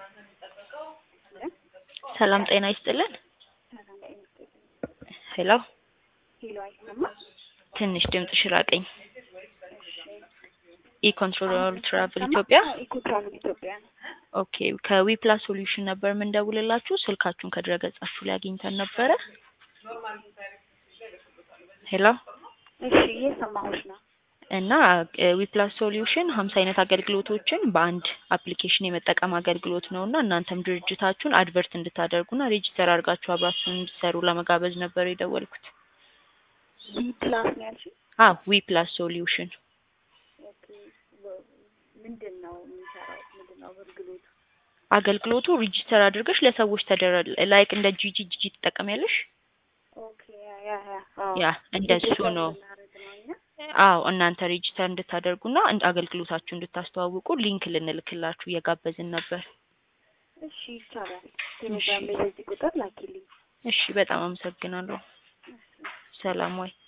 ሰላም ጤና ይስጥልን። ሄሎ ሄሎ አይሰማም? ትንሽ ድምፅሽ ራቀኝ። ኢኮንትሮል ትራቭል አይሰማም? ኢትዮጵያ። አዎ፣ ኢኮ ትራቭል ኢትዮጵያ ነው። ኦኬ ከዊፕላስ ሶሉሽን ነበር የምንደውልላችሁ። ስልካችሁን ከድረገጻችሁ ላይ አግኝተን ነበረ። ሄሎ እሺ እየሰማሁሽ ነው። እና ዊፕላስ ሶሉሽን ሀምሳ አይነት አገልግሎቶችን በአንድ አፕሊኬሽን የመጠቀም አገልግሎት ነው እና እናንተም ድርጅታችሁን አድቨርት እንድታደርጉና ሬጂስተር አድርጋችሁ አብራችሁን እንድትሰሩ ለመጋበዝ ነበር የደወልኩት። ቢ ፕላስ ነው ያልሽኝ? አ ዊፕላስ ሶሉሽን ኦኬ ወ- ምንድን ነው የሚሰራው? ምንድን ነው አገልግሎቱ? አገልግሎቱ ሬጂስተር አድርገሽ ለሰዎች ተደረ ላይክ እንደ ጂጂ ጂጂ ትጠቀሚያለሽ? ኦኬ ያ ያ ያ አዎ። ያ እንደሱ ሬጅስተር ነው። ልናደርግ ነው እኛ? አዎ እናንተ ሬጂስተር እንድታደርጉና እንድ- አገልግሎታችሁ እንድታስተዋውቁ ሊንክ ልንልክላችሁ እየጋበዝን ነበር። እሺ ይቻላል። ቴሌግራም ላይ በዚህ ቁጥር ላኪልኝ። እሺ በጣም አመሰግናለሁ። ሰላም ወይ